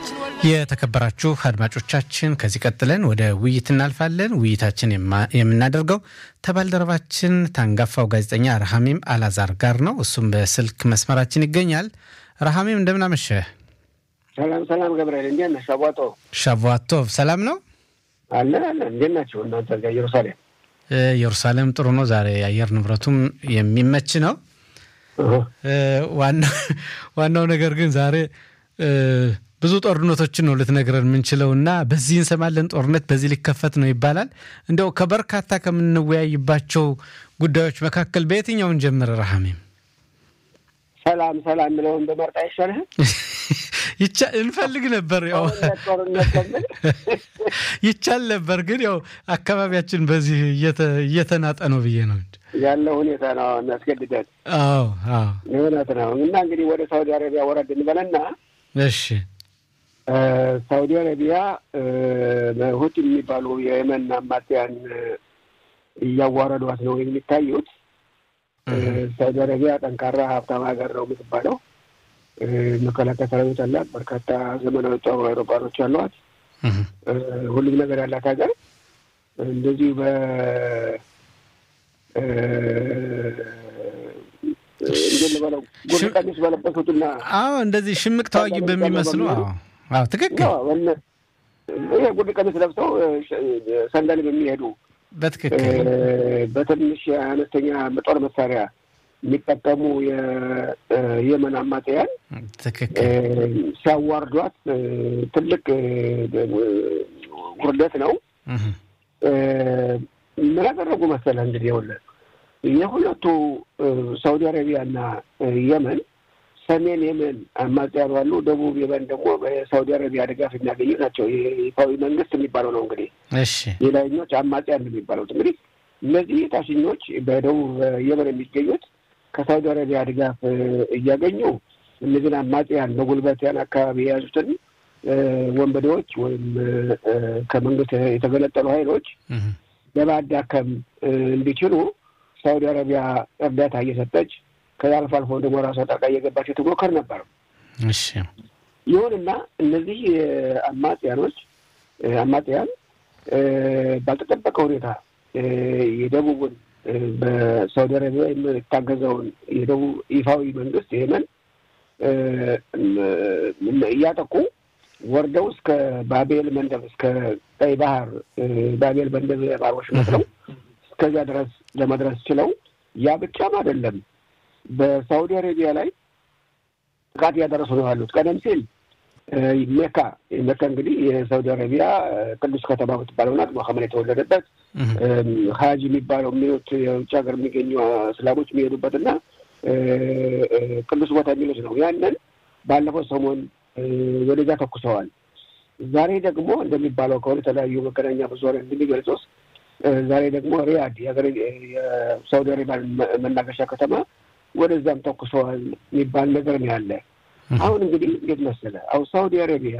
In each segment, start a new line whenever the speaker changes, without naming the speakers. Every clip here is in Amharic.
የተከበራችሁ አድማጮቻችን ከዚህ ቀጥለን ወደ ውይይት እናልፋለን። ውይይታችን የምናደርገው ከባልደረባችን ታንጋፋው ጋዜጠኛ ረሃሚም አላዛር ጋር ነው። እሱም በስልክ መስመራችን ይገኛል። ረሃሚም እንደምን አመሸህ?
ሰላም ሰላም፣ ገብርኤል እንዴት ነህ? ሻቧጦ
ሻቧቶቭ ሰላም ነው
አለን አለን። እንዴት ናቸው እናንተ ጋር ኢየሩሳሌም?
ኢየሩሳሌም ጥሩ ነው። ዛሬ የአየር ንብረቱም የሚመች ነው። ዋናው ነገር ግን ዛሬ ብዙ ጦርነቶችን ነው ልትነግረን የምንችለው እና በዚህ እንሰማለን ጦርነት በዚህ ሊከፈት ነው ይባላል። እንደው ከበርካታ ከምንወያይባቸው ጉዳዮች መካከል በየትኛውን ጀምር ረሃሜም?
ሰላም ሰላም ምለውን በመርጣ አይሻልህም?
እንፈልግ ነበር ያው ይቻል ነበር ግን ያው አካባቢያችን በዚህ እየተናጠ ነው ብዬ ነው
ያለው ሁኔታ ነው የሚያስገድደን።
አዎ አዎ
እውነት ነው። እና እንግዲህ ወደ ሳውዲ አረቢያ ወረድ እንበለና
እሺ
ሳውዲ አረቢያ ሁቲ የሚባሉ የየመን አማጽያን እያዋረዷት ነው የሚታዩት። ሳውዲ አረቢያ ጠንካራ ሀብታም ሀገር ነው የምትባለው። መከላከያ ሰራዊት አላት። በርካታ ዘመናዊ ጦር አውሮፕላኖች አሏት። ሁሉም ነገር ያላት ሀገር እንደዚሁ በ እንዴት ልበለው ጉድ ቀሚስ በለበሱትና
አዎ እንደዚህ ሽምቅ ተዋጊ በሚመስሉ አዎ አዎ ትክክል
ይሄ ጉድ ቀሚስ ለብሰው ሰንደል በሚሄዱ
በትክክል
በትንሽ አነስተኛ ጦር መሳሪያ የሚጠቀሙ የየመን አማጽያን
ትክክል
ሲያዋርዷት ትልቅ ውርደት ነው። ምን ያደረጉ መሰለህ እንግዲህ ይኸውልህ የሁለቱ ሳውዲ አረቢያና የመን ሰሜን የመን አማጽያኑ አሉ። ደቡብ የመን ደግሞ በሳውዲ አረቢያ ድጋፍ የሚያገኙ ናቸው። ይፋዊ መንግስት የሚባለው ነው እንግዲህ
እሺ
የላይኞች አማጽያን የሚባሉት እንግዲህ እነዚህ ታችኞች በደቡብ የመን የሚገኙት ከሳውዲ አረቢያ ድጋፍ እያገኙ እነዚህን አማጽያን በጉልበት ያን አካባቢ የያዙትን ወንበዴዎች ወይም ከመንግስት የተገለጠሉ ኃይሎች ለማዳከም እንዲችሉ ሳውዲ አረቢያ እርዳታ እየሰጠች ከዛ አልፎ አልፎ ደግሞ ራሷ ጣልቃ እየገባች ትሞከር ነበር።
እሺ
ይሁንና እነዚህ አማጽያኖች አማጽያን ባልተጠበቀ ሁኔታ የደቡቡን በሳውዲ አረቢያ የምታገዘውን የደቡብ ይፋዊ መንግስት የመን እያጠቁ ወርደው እስከ ባቤል መንደብ እስከ ቀይ ባህር ባቤል መንደብ ባህሮች መስለው እስከዚያ ድረስ ለመድረስ ችለው ያ ብቻም አይደለም፣ በሳውዲ አረቢያ ላይ ጥቃት እያደረሱ ነው ያሉት። ቀደም ሲል ሜካ ሜካ እንግዲህ የሳውዲ አረቢያ ቅዱስ ከተማ የምትባለው ናት። መሐመድ የተወለደበት ሀጅ የሚባለው የሚሉት የውጭ ሀገር የሚገኙ እስላሞች የሚሄዱበት እና ቅዱስ ቦታ የሚሉት ነው። ያንን ባለፈው ሰሞን ወደዛ ተኩሰዋል። ዛሬ ደግሞ እንደሚባለው ከሆነ የተለያዩ መገናኛ ብዙኃን እንደሚገልጹት ዛሬ ደግሞ ሪያድ የሳውዲ አረቢያ መናገሻ ከተማ ወደዛም ተኩሰዋል የሚባል ነገር ነው ያለ። አሁን እንግዲህ እንዴት መሰለህ፣ አሁን ሳውዲ አረቢያ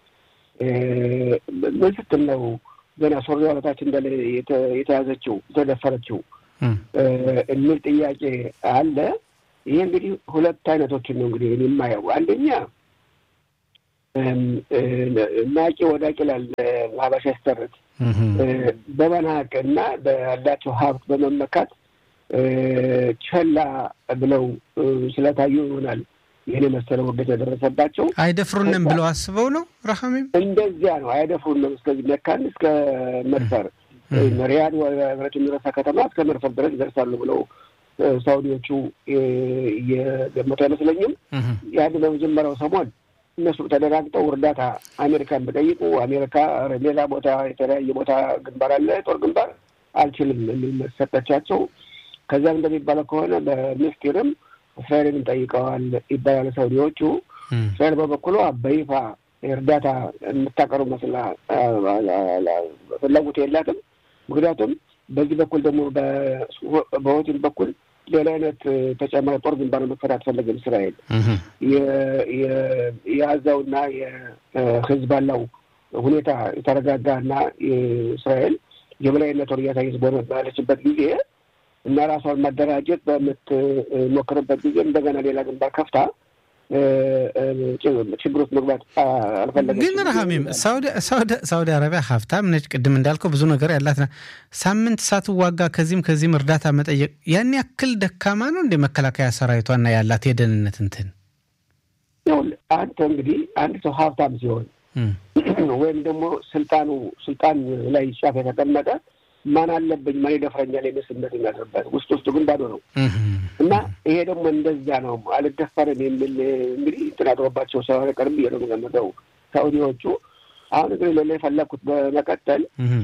ምን ስትል ነው ገና ሶሪያ በታች እንዳለ የተያዘችው የተደፈረችው የሚል ጥያቄ አለ። ይሄ እንግዲህ ሁለት አይነቶችን ነው እንግዲህ የማየው አንደኛ ናቂ ወዳቂ ላል ሀበሻ ያስተርት በመናቅ እና ባላቸው ሀብት በመመካት ቸላ ብለው ስለታዩ ይሆናል ይህን የመሰለ ውርደት የደረሰባቸው።
አይደፍሩንም ብለው አስበው ነው ረሃሜም
እንደዚያ ነው። አይደፍሩንም እስከዚህ መካን እስከ መድፈር ሪያድ ወረት የሚረሳ ከተማ እስከ መድፈር ድረስ ይደርሳሉ ብለው ሳውዲዎቹ የገመቱ አይመስለኝም። ያን በመጀመሪያው ሰሞን እነሱ ተደራግጠው እርዳታ አሜሪካን በጠይቁ አሜሪካ ሌላ ቦታ የተለያየ ቦታ ግንባር አለ ጦር ግንባር አልችልም የሚል ሰጠቻቸው። ከዚያም እንደሚባለው ከሆነ በሚስጢርም እስራኤልን ጠይቀዋል ይባላል ሳውዲዎቹ። እስራኤል በበኩሏ በይፋ እርዳታ የምታቀርብ መስላ ፍላጎት የላትም። ምክንያቱም በዚህ በኩል ደግሞ በሆቲም በኩል ሌላ አይነት ተጨማሪ ጦር ግንባር መክፈት አትፈልግም እስራኤል። የአዛውና የሂዝቦላው ሁኔታ የተረጋጋና እስራኤል የበላይነቷን እያሳየች ባለችበት ጊዜ እና ራሷን ማደራጀት በምትሞክርበት ጊዜ እንደገና ሌላ ግንባር ከፍታ ችግር ውስጥ መግባት አልፈለገችም።
ግን ረሃሚም ሳውዲ አረቢያ ሀብታም ነች። ቅድም እንዳልከው ብዙ ነገር ያላት ሳምንት ሳትዋጋ ከዚህም ከዚህም እርዳታ መጠየቅ ያን ያክል ደካማ ነው እንደ መከላከያ ሰራዊቷና ያላት የደህንነት እንትን
ይኸውልህ አንተ እንግዲህ አንድ ሰው ሀብታም ሲሆን ወይም ደግሞ ስልጣኑ ስልጣን ላይ ጫፍ የተቀመጠ ማን አለብኝ ማን ይደፍረኛል የሚል ስሜት የሚያድርበት ውስጥ ውስጡ ግን ባዶ ነው እና ይሄ ደግሞ እንደዚያ ነው። አልደፈርም የሚል እንግዲህ እንትን አድሮባቸው ሳይሆን ቀርብ ብዬ ነው የምገምተው ሳኡዲዎቹ። አሁን እንግዲህ ሌላ የፈለግኩት በመቀጠል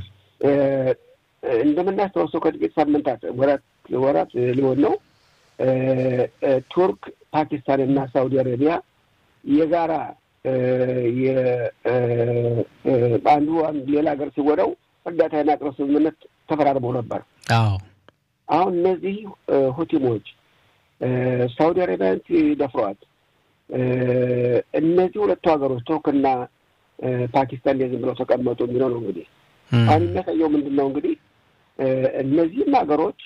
እንደምናስታውሰው ከጥቂት ሳምንታት ወራት ወራት ሊሆን ነው ቱርክ፣ ፓኪስታን እና ሳኡዲ አረቢያ የጋራ አንዱ ሌላ ሀገር ሲወደው እርዳታ የማቅረብ ስምምነት ተፈራርመው ነበር።
አዎ
አሁን እነዚህ ሁቲሞች ሳውዲ አረቢያን ሲደፍሯት እነዚህ ሁለቱ ሀገሮች ቱርክና ፓኪስታን እንደዚህ ብለው ተቀመጡ የሚለው ነው። እንግዲህ አሁን የሚያሳየው ምንድን ነው? እንግዲህ እነዚህም ሀገሮች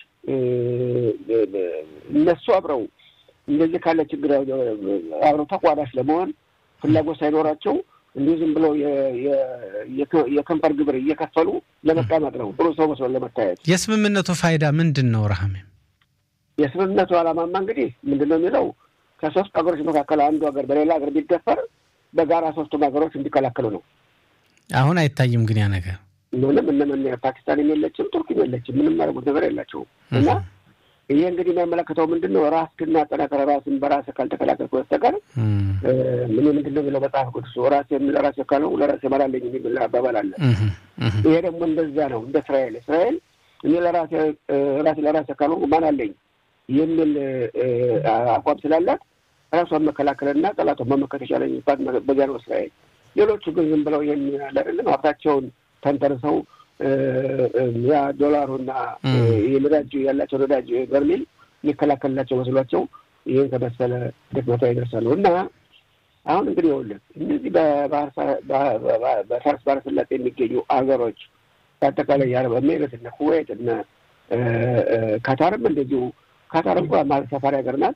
እነሱ አብረው እንደዚህ ካለ ችግር አብረው ተቋዳሽ ለመሆን ፍላጎት ሳይኖራቸው እንዲሁ ዝም ብለው የከንፈር ግብር እየከፈሉ ለመቀመጥ ነው፣ ጥሩ ሰው መስሎ ለመታየት።
የስምምነቱ ፋይዳ ምንድን ነው? ረሃሜ
የስምምነቱ ዓላማማ እንግዲህ ምንድን ነው የሚለው ከሶስት ሀገሮች መካከል አንዱ ሀገር በሌላ ሀገር ቢደፈር በጋራ ሶስቱም ሀገሮች እንዲከላከሉ ነው።
አሁን አይታይም ግን ያ ነገር
ምንም እነምን ፓኪስታንም የለችም ቱርክም የለችም። ምንም ያደረጉት ነገር የላቸውም እና ይሄ እንግዲህ የሚያመለክተው ምንድን ነው? ራስህን አጠናክረህ ራስን በራስህ ካልተከላከልክ በስተቀር ምን ምንድን ነው የሚለው መጽሐፍ ቅዱስ ራሴ ለራሴ ካለው ለራሴ እመራለሁ የሚል አባባል አለ። ይሄ ደግሞ እንደዛ ነው። እንደ እስራኤል እስራኤል እኔ ለራሴ ራሴ ለራሴ ካለው ማን አለኝ የሚል አቋም ስላላት ራሷን መከላከልና ጠላቷን መመከት የቻለኝ ባት በዚያ ነው እስራኤል። ሌሎቹ ግን ዝም ብለው ይህን ያለ አይደለም ሀብታቸውን ተንተርሰው ያ ዶላሩና የነዳጅ ያላቸው ነዳጅ በርሜል የሚከላከልላቸው መስሏቸው ይህን ከመሰለ ድክመቷ ይደርሳሉ። እና አሁን እንግዲህ ይኸውልህ እነዚህ በፋርስ ባህረ ሰላጤ የሚገኙ አገሮች በአጠቃላይ የአረብ ኤሚሬት እነ ኩዌት እነ ካታርም እንደዚሁ ካታር እንኳ ማለት ሰፋሪ ሀገር ናት።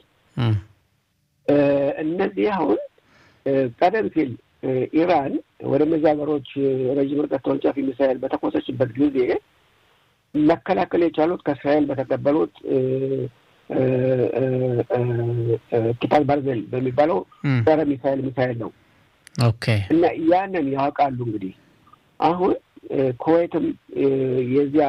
እነዚህ አሁን ቀደም ሲል ኢራን ወደ እነዚህ ሀገሮች ረዥም ርቀት ተወንጫፊ ሚሳይል በተኮሰችበት ጊዜ መከላከል የቻሉት ከእስራኤል በተቀበሉት ኪታል ባርዜል በሚባለው ጸረ ሚሳይል ሚሳይል ነው።
ኦኬ
እና ያንን ያውቃሉ። እንግዲህ አሁን ኩዌትም የዚያ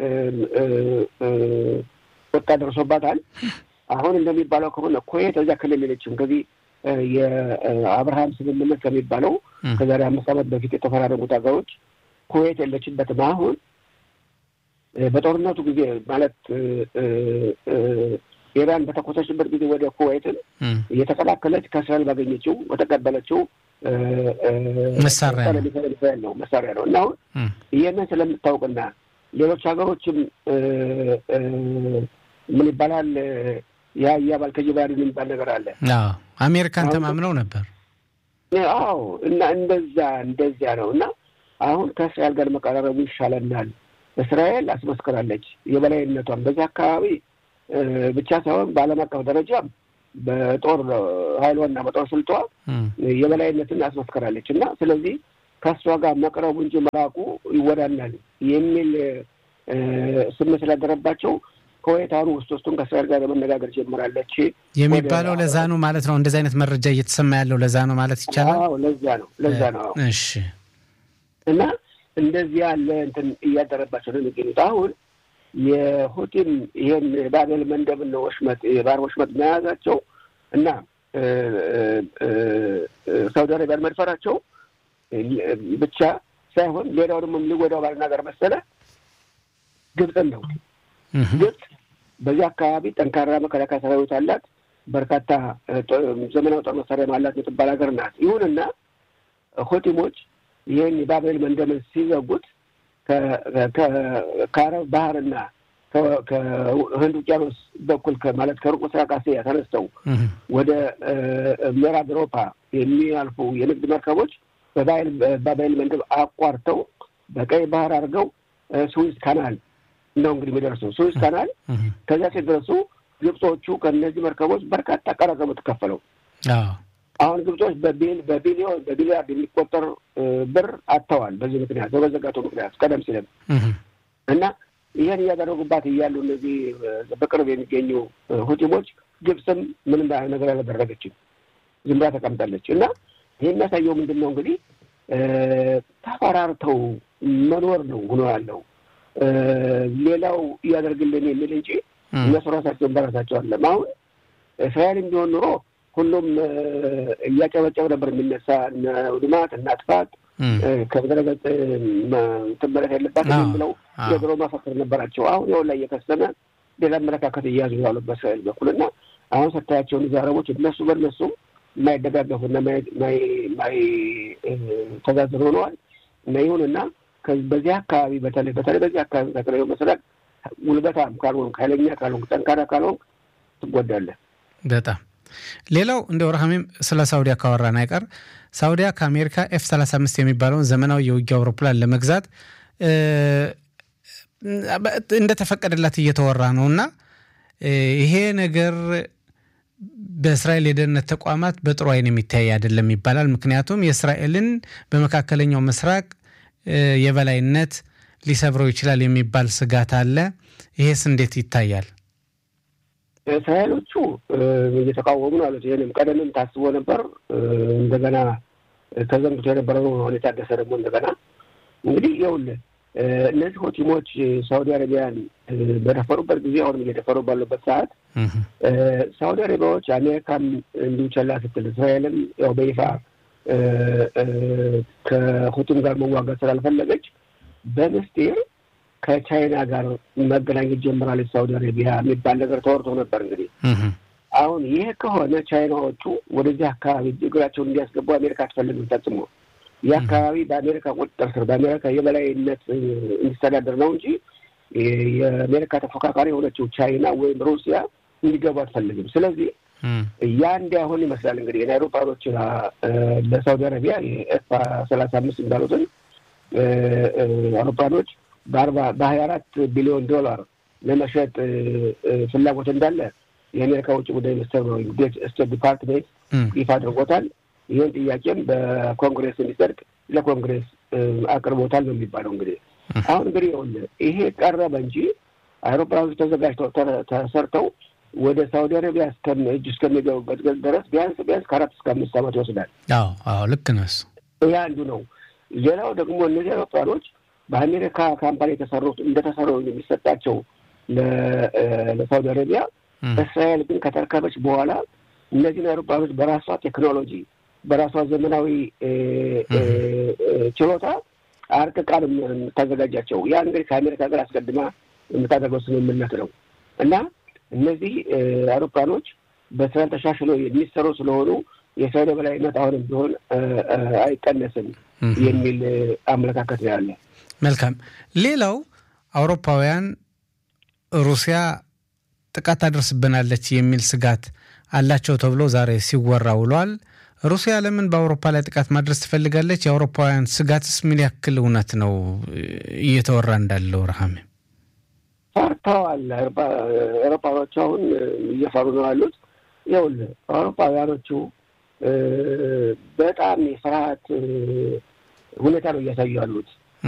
ወጣ ደርሶባታል። አሁን እንደሚባለው ከሆነ ኩዌት እዚያ ክልል የለችም። ከዚህ የአብርሃም ስምምነት ከሚባለው ከዛሬ አምስት ዓመት በፊት የተፈራረሙት ሀገሮች ኩዌት የለችበትም። አሁን በጦርነቱ ጊዜ ማለት ኢራን በተኮሰችበት ጊዜ ወደ ኩዌትን እየተከላከለች ከእስራኤል ባገኘችው በተቀበለችው
መሳሪያ
ነው መሳሪያ ነው እና አሁን ይህንን ስለምታውቅና ሌሎች ሀገሮችም ምን ይባላል ያ እያባል ከጅባሪ የሚባል ነገር አለ።
አሜሪካን ተማምነው ነበር።
አዎ እና እንደዛ እንደዚያ ነው እና አሁን ከእስራኤል ጋር መቀራረቡ ይሻለናል። እስራኤል አስመስክራለች የበላይነቷን በዚህ አካባቢ ብቻ ሳይሆን በዓለም አቀፍ ደረጃም በጦር ኃይሏና በጦር ስልቷ የበላይነትን አስመስክራለች እና ስለዚህ ከእሷ ጋር መቅረቡ እንጂ መራቁ ይወዳናል የሚል ስሜት ስላደረባቸው ከወይታኑ ውስጥ ውስጡን ከእስራኤል ጋር ለመነጋገር ጀምራለች
የሚባለው ለዛ ነው ማለት ነው። እንደዚህ አይነት መረጃ እየተሰማ ያለው ለዛ ነው ማለት ይቻላል።
አዎ ለዛ ነው ለዛ ነው።
እሺ
እና እንደዚህ ያለ እንትን እያደረባቸው ነው የሚገኙት። አሁን የሁቲም ይህን የባቤል መንደብን ወሽመጥ የባህር ወሽመጥ መያዛቸው እና ሳውዲ አረቢያን መድፈራቸው ብቻ ሳይሆን ሌላው ደግሞ ሊጎዳው ባልናገር መሰለ ግብፅን ነው። ግብፅ በዚህ አካባቢ ጠንካራ መከላከያ ሰራዊት አላት። በርካታ ዘመናዊ ጦር መሳሪያ አላት የምትባል ሀገር ናት። ይሁንና ሁቲሞች ይህን የባቤል መንደብን ሲዘጉት ከአረብ ባህርና ከህንድ ውቅያኖስ በኩል ማለት ከሩቅ ምስራቅ እስያ ተነስተው ወደ ምዕራብ አውሮፓ የሚያልፉ የንግድ መርከቦች በባቤል መንደብ አቋርተው በቀይ ባህር አድርገው ስዊዝ ካናል ነው እንግዲህ የሚደርሱ ስዊዝ ካናል። ከዚያ ሲደርሱ ግብጾቹ ከእነዚህ መርከቦች በርካታ ቀረጥ ነው የምትከፈለው አሁን ግብጾች በቢሊዮን በቢሊያርድ የሚቆጠር ብር አጥተዋል። በዚህ ምክንያት በመዘጋቱ ምክንያት ቀደም ሲልም እና ይህን እያደረጉባት እያሉ እነዚህ በቅርብ የሚገኙ ሁቲሞች ግብፅም ምንም ነገር አላደረገችም፣ ዝም ብላ ተቀምጣለች። እና ይህ የሚያሳየው ምንድን ነው እንግዲህ ተፈራርተው መኖር ነው ሆኖ ያለው ሌላው እያደርግልን የሚል እንጂ እነሱ ራሳቸውን በራሳቸው አለም። አሁን እስራኤልም ቢሆን ኑሮ ሁሉም እያጨበጨብ ነበር የሚነሳ ውድማት እና ጥፋት ከምድረገጽ ትመለስ ያለባት ብለው የድሮ መፈክር ነበራቸው። አሁን የሆን ላይ እየከሰመ ሌላ አመለካከት እያያዙ ያሉ በእስራኤል በኩል እና አሁን ስታያቸውን እዚህ አረቦች እነሱ በእነሱ የማይደጋገፉና የማይተዛዘኑ ሆነዋል እና ይሁንና በዚህ አካባቢ በተለይ በተለይ በዚህ አካባቢ ተክለው መስራት ጉልበታም ካልሆንክ ኃይለኛ ካልሆንክ ጠንካራ ካልሆንክ ትጎዳለህ።
በጣም ሌላው እንደ ወርሃሜም ስለ ሳውዲያ ካወራን አይቀር ሳውዲያ ከአሜሪካ ኤፍ 35 የሚባለውን ዘመናዊ የውጊያ አውሮፕላን ለመግዛት እንደተፈቀደላት እየተወራ ነው እና ይሄ ነገር በእስራኤል የደህንነት ተቋማት በጥሩ አይን የሚታይ አይደለም ይባላል። ምክንያቱም የእስራኤልን በመካከለኛው ምስራቅ የበላይነት ሊሰብረው ይችላል የሚባል ስጋት አለ። ይሄስ እንዴት ይታያል?
እስራኤሎቹ እየተቃወሙ ነው አሉት። ይህንም ቀደምም ታስቦ ነበር። እንደገና ተዘንግቶ የነበረው አሁን የታደሰ ደግሞ እንደገና እንግዲህ ይኸውልህ እነዚህ ሆቲሞች ሳውዲ አረቢያን በደፈሩበት ጊዜ አሁንም እየደፈሩ ባሉበት ሰዓት ሳውዲ አረቢያዎች አሜሪካም እንዲሁ ቸላ ስትል እስራኤልም ያው በይፋ ከሁቲም ጋር መዋጋት ስላልፈለገች በምስጢር ከቻይና ጋር መገናኘት ጀምራለች ሳውዲ አረቢያ የሚባል ነገር ተወርቶ ነበር። እንግዲህ አሁን ይህ ከሆነ ቻይናዎቹ ወደዚህ አካባቢ እግራቸውን እንዲያስገቡ አሜሪካ አትፈልግም ፈጽሞ። ይህ አካባቢ በአሜሪካ ቁጥጥር ስር በአሜሪካ የበላይነት እንዲስተዳደር ነው እንጂ የአሜሪካ ተፎካካሪ የሆነችው ቻይና ወይም ሩሲያ እንዲገቡ አትፈልግም። ስለዚህ ያ እንዲያሆን ይመስላል እንግዲህ የአውሮፓኖች ለሳውዲ አረቢያ የኤፍ ሰላሳ አምስት እንዳሉትን አውሮፓኖች በአርባ በሀያ አራት ቢሊዮን ዶላር ለመሸጥ ፍላጎት እንዳለ የአሜሪካ ውጭ ጉዳይ ሚኒስትር ስቴት ዲፓርትሜንት ይፋ አድርጎታል። ይህን ጥያቄም በኮንግሬስ እንዲጸድቅ ለኮንግሬስ አቅርቦታል ነው የሚባለው። እንግዲህ አሁን እንግዲህ ይሄ ቀረበ እንጂ አውሮፕላኖች ተዘጋጅተው ተሰርተው ወደ ሳውዲ አረቢያ እጅ እስከሚገቡበት ድረስ ቢያንስ ቢያንስ ከአራት እስከ አምስት ዓመት ይወስዳል።
አዎ አዎ፣ ልክ ነው እሱ።
ይህ አንዱ ነው። ሌላው ደግሞ እነዚህ አውሮፕላኖች በአሜሪካ ካምፓኒ የተሰሩት እንደተሰሩ የሚሰጣቸው ለሳውዲ አረቢያ፣ እስራኤል ግን ከተረከበች በኋላ እነዚህን አውሮፕላኖች በራሷ ቴክኖሎጂ በራሷ ዘመናዊ ችሎታ አርቅቃ ነው የምታዘጋጃቸው። ያ እንግዲህ ከአሜሪካ ጋር አስቀድማ የምታደርገው ስምምነት ነው እና እነዚህ አውሮፕላኖች በእስራኤል ተሻሽሎ የሚሰሩ ስለሆኑ የእስራኤል በላይነት አሁንም ቢሆን አይቀነስም የሚል አመለካከት ነው ያለ።
መልካም። ሌላው አውሮፓውያን ሩሲያ ጥቃት ታደርስብናለች የሚል ስጋት አላቸው ተብሎ ዛሬ ሲወራ ውሏል። ሩሲያ ለምን በአውሮፓ ላይ ጥቃት ማድረስ ትፈልጋለች? የአውሮፓውያን ስጋትስ ምን ያክል እውነት ነው እየተወራ እንዳለው? ረሃሜ
ፈርተዋል። አውሮፓኖቹ አሁን እየፈሩ ነው ያሉት። ይኸውልህ አውሮፓውያኖቹ በጣም የፍርሃት ሁኔታ ነው እያሳዩ ያሉት።